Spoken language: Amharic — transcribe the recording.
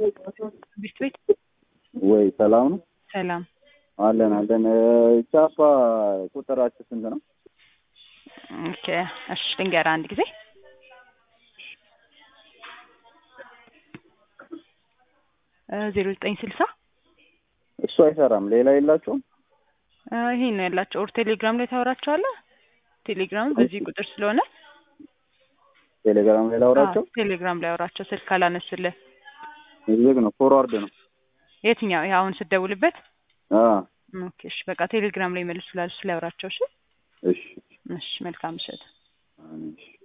ቤት ቤት ወይ ሰላም ነው ሰላም አለን አለን። ቻፓ ቁጥራችሁ ስንት ነው? ኦኬ እሺ ልንገርህ አንድ ጊዜ ዜሮ ዘጠኝ ስልሳ እሱ አይሰራም። ሌላ የላችሁም? ይሄ ነው ያላቸው። ኦር ቴሌግራም ላይ ታወራቸዋለህ። ቴሌግራም በዚህ ቁጥር ስለሆነ ቴሌግራም ላይ ላውራቸው? አዎ፣ ቴሌግራም ላይ አውራቸው። ስልክ አላነሱልህ። ዝግ ነው፣ ፎርዋርድ ነው። የትኛው ይሄ አሁን ስትደውልበት? አዎ ኦኬ እሺ፣ በቃ ቴሌግራም ላይ መልሱላል። ስላውራቸው። እሺ እሺ እሺ፣ መልካም ምሽት። እሺ